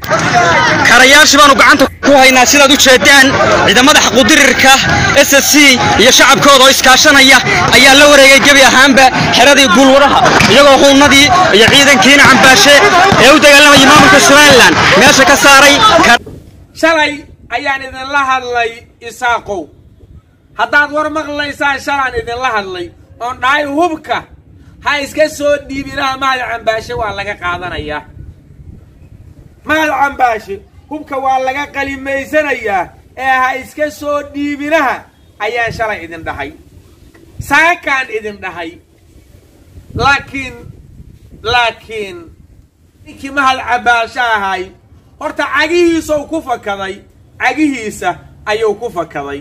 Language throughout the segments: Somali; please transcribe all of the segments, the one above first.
karayaashii baanu gacanta ku haynaa sidaad u jeedaan ciidamada xaquudirirka s s c iyo shacabkooda oo iskaashanaya ayaa la wareegay gebi ahaanba xeradii guulwaraha iyagoo huunnadii iyo ciidankiina cambaashe ee u dagaalamayay maamulka somalilan meesha ka saaray shalay ayaan idinla hadlay isaaqow haddaad war maqlaysaan shalaan idinla hadlay oon dhahay hubka ha iska soo dhiibinaha mahad cambaashe waa laga qaadanayaa mahad cambaashe hubka waa laga qalimaysanayaa ee ha iska soo dhiibinaha ayaan shalay idin dhahay saakaan idin dhahay laakiin laakiin ninkii mahad cambaashe ahay horta cagihiisau ku fakaday cagihiisa ayuu ku fakaday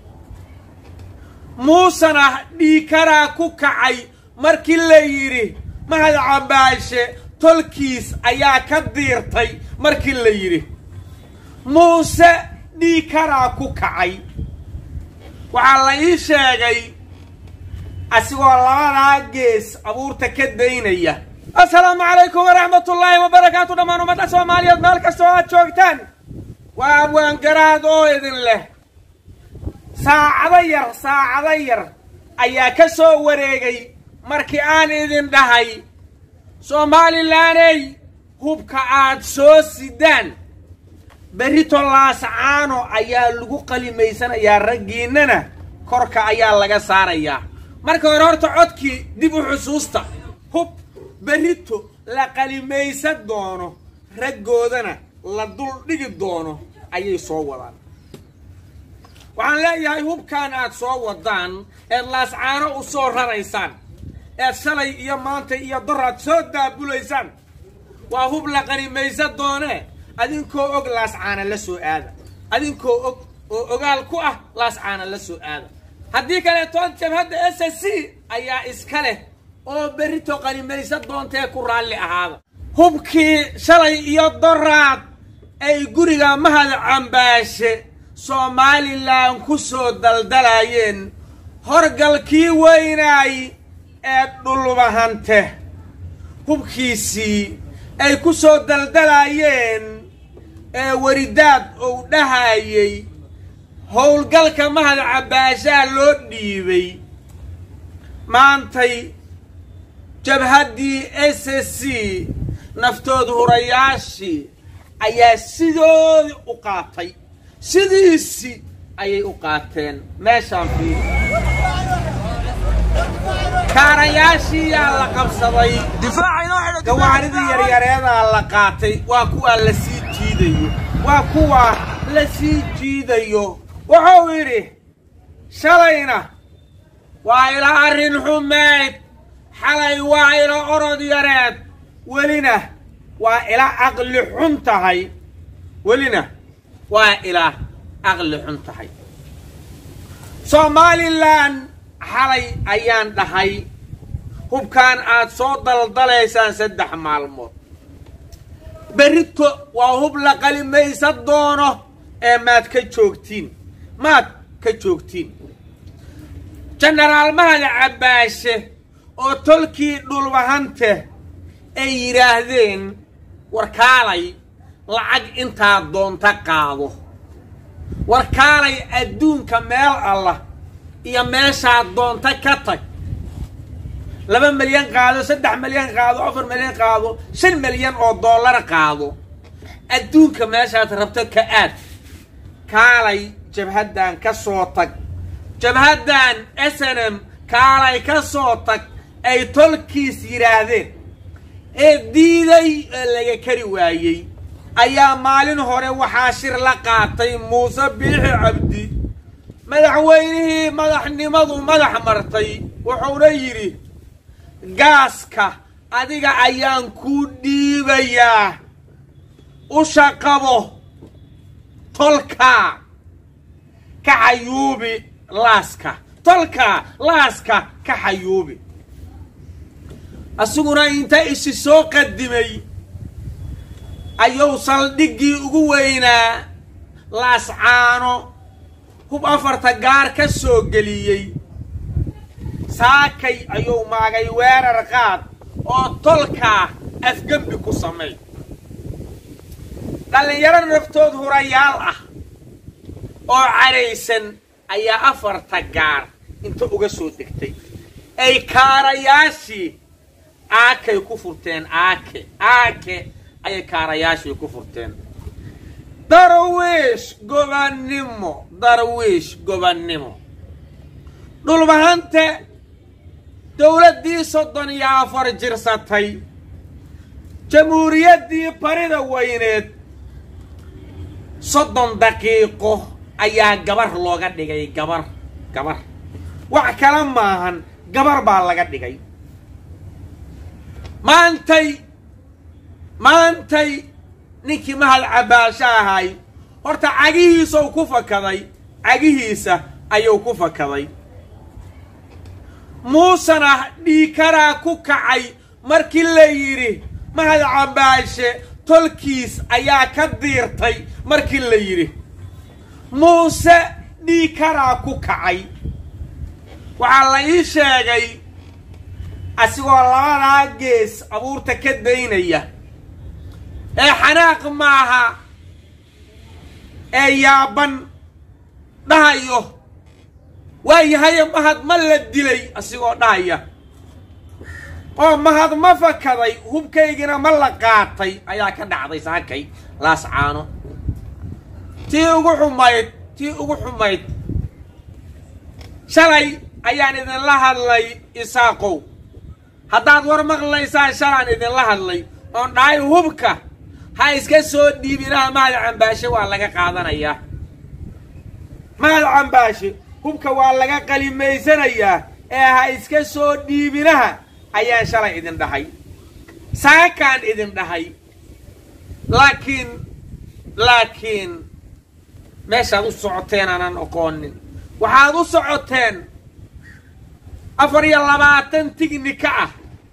muusena dhiikaraa ku kacay markii la yidhi mahad cambaashe tolkiis ayaa ka diirtay markii la yidhi muuse dhiikaraa ku kacay waxaa la ii sheegay asigoo labadaa gees abuurta ka daynaya assalaamu calaykum waraxmatullaahi wabarakaatu dhammaan ummadda soomaaliyeed meel kastoo aad joogtaan waa abwaangaraad oo idin leh saacado yar saacado yar ayaa ka soo wareegay markii aan idin dhahay somalilaney hubka aad soo sidaan berrito laasacaano ayaa lagu qalimaysanayaa raggiinnana korka ayaa laga saarayaa marka hore horta codkii dib u xusuusta hub berrito la qalimaysan doono raggoodana la dul dhigi doono ayay soo wadaan waxaan leeyahay hubkan aad soo wadaan eed laascaano u soo raraysaan eed shalay iyo maanta iyo doraad soo daabulaysaan waa hub la qalimaysan doonee adinkoo og laascaana la soo aada adinkoo og oo ogaal ku ah laascaana la soo aada haddii kaleetoon jabhadda s s c ayaa iska leh oo berrito qalimaysan doontee ku raalli ahaada hubkii shalay iyo doraad ay guriga mahad cambaashe somalilan ku soo daldalayeen horgalkii weynaay ee dhulbahante hubkiisii ay ku soo daldalayeen ee weridaad uu dhahayay howlgalka mahad cambaashaha loo dhiibay maantay jabhaddii s s c naftood hurayaashii ayaa sidoodii u qaatay sidiisii ayay u qaateen meeshaan fiiri kaarayaashiiyaa la qabsaday gawaaridii yaryareedaa la qaatay waa kuwaa la sii jiidayo waa kuwaa la sii jiidayo wuxuu yidhi shalayna waa ila arrin xumayd xalay waa ila orod yareed welina waa ila caqli xun tahay welina waa ila caqli xun tahay somalilan xalay ayaan dhahay hubkaan aad soo daldalaysaan saddex maalmood berrito waa hub la qalimaysan doono ee maad ka joogtiin maad ka joogtiin jenaraal mahad cambaashe oo tolkii dhulbahante ay yidhaahdeen warkaalay lacag intaa doonta qaado warkaalay adduunka meel allah iyo meeshaad doonta ka tag laba milyan qaado saddex milyan qaado afar milyan qaado shan milyan oo dollar qaado adduunka meeshaad rabto ka aad kaalay jabhaddan ka soo tag jabhaddan s n m kaalay ka soo tag ay tolkiis yidhaahdeen ee diiday ee laga kari waayey ayaa maalin hore waxaa shir la qaatay muuse biixi cabdi madaxweynihii madaxnimadu madax martay wuxuuna yidhi gaaska adiga ayaan kuu dhiibayaa usha qabo tolkaa ka xayuubi laaska tolkaa laaska ka xayuubi asiguna inta isi soo qadimay ayuu saldhiggii ugu weynaa laascaano hub afarta gaar ka soo geliyey saakay ayuu maagay weerar qaad oo tolkaa afgembi ku samay dhallinyaro naftood hurayaal ah oo cadhaysan ayaa afarta gaar inta uga soo degtay ay kaarayaashii aakay ku furteen aake aake ayay kaarayaashii ku furteen darwiish gobannimo darwiish gobannimo dhulbahante dowladdii soddon iyo afar jirsatay jamhuuriyaddii barida weyneed soddon daqiiqo ayaa gabar looga dhigay gabar gabar wax kala maahan gabar baa laga dhigay maantay maantay ninkii mahad cabaasho ahay horta cagihiisau ku fakaday cagihiisa ayuu ku fakaday muusena dhiikaraa ku kacay markii la yidhi mahad cabaashe tolkiis ayaa ka diirtay markii la yidhi muuse dhiikaraa ku kacay waxaa la ii sheegay asigoo labadaa gees abuurta ka daynaya ee xanaaq maaha ee yaaban dhahayo waayahaye mahad ma la dilay asigoo dhahaya oo mahad ma fakaday hubkaygina ma la qaatay ayaa ka dhacday saakay laas caano tii ugu xumayd tii ugu xumayd shalay ayaan idinla hadlay isaaqow haddaad war maqlaysaan shalaan idinla hadlay oon dhahay hubka ha iska soo dhiibinaha mahad cambaashe waa laga qaadanayaa mahad cambaashe hubka waa laga qalimaysanayaa ee ha iska soo dhiibinaha ayaan shalay idin dhahay saakaan idin dhahay laakiin laakiin meeshaad u socoteen aanan oqoonin waxaad u socoteen afar iyo labaatan tignika ah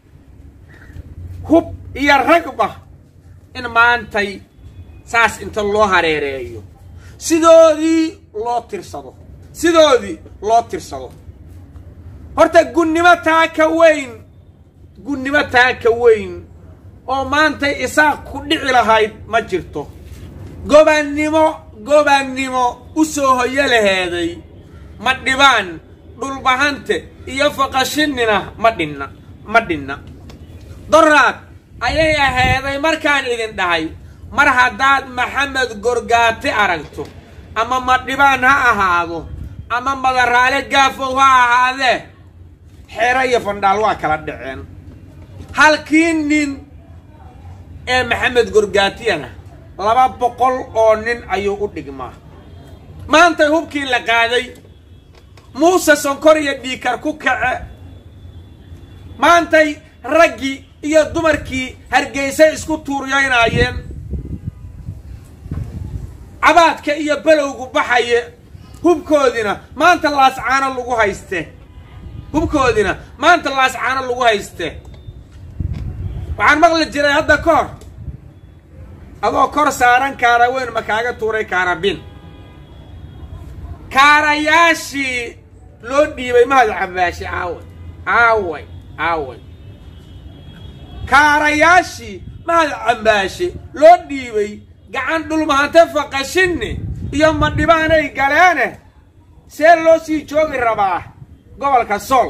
hub iyo ragba in maantay saas inta loo hareereeyo sidoodii loo tirsado sidoodii loo tirsado horta gunnimo taa ka weyn gunnimo taa ka weyn oo maantay isaaq ku dhici lahayd ma jirto gobannimo gobannimo u soo hoyo laheeday ma dhibaan dhulbahante iyo faqashinina ma dhinna ma dhinna doraad ayay aheeday markaan idin dhahay mar haddaad maxamed gorgaati aragto ama madhibaan ha ahaado ama madaraale gaafow ha ahaadee xeero iyo fandhaal waa kala dhaceen halkii nin ee maxamed gorgaatiyana laba boqol oo nin ayuu u dhigmaa maantay hubkii la qaaday muuse sonkor iyo dhiikar ku kace maantay raggii iyo dumarkii hargeysay isku tuuryaynaayeen cabaadka iyo belowgu baxaye hubkoodina maanta laascaano lagu hayste hubkoodina maanta laascaano lagu hayste waxaan maqli jiray hadda ka hor adoo kor saaran kaara weyn ma kaaga tuuray kaarabin kaarayaashii loo dhiibay mahad cabaashi aaway aaway aaway kaarayaashii mahad cambaashe loo dhiibay gacan dhulmahante faqashinni iyo madhibaanay galeene see loo sii joogi rabaa gobolka sool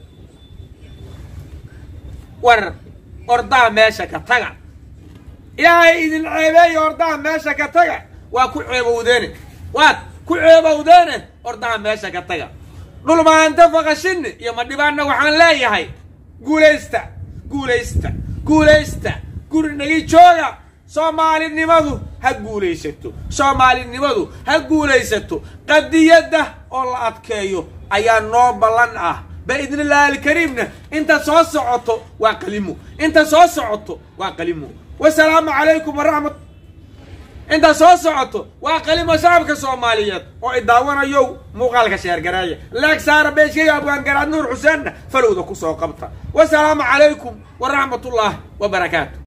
war ordaha meesha ka taga ilaahay idin ceebeeya ordaha meesha ka taga waa ku ceebowdeene waad ku ceebowdeene ordaha meesha ka taga dhulmahante faqashinni iyo madhibaanna waxaan leeyahay guulaysta guulaysta guulaysta gurinagi jooga soomaalinimadu ha guulaysato soomaalinimadu ha guulaysato qadiyadda oo la adkeeyo ayaa noo ballan ah biidnillaahi alkariimna inta soo socoto waa qalimo inta soo socoto waa qalimo wasalaamu calaykum waraxmat inta soo socoto waa qalimo shacabka soomaaliyeed oo idaawanayow muuqaalka sheergareeya leeg saara beeshkayga abwaangaraad nuur xuseenna falowda ku soo qabta wasalaamu calaykum waraxmatullaahi wabarakaatu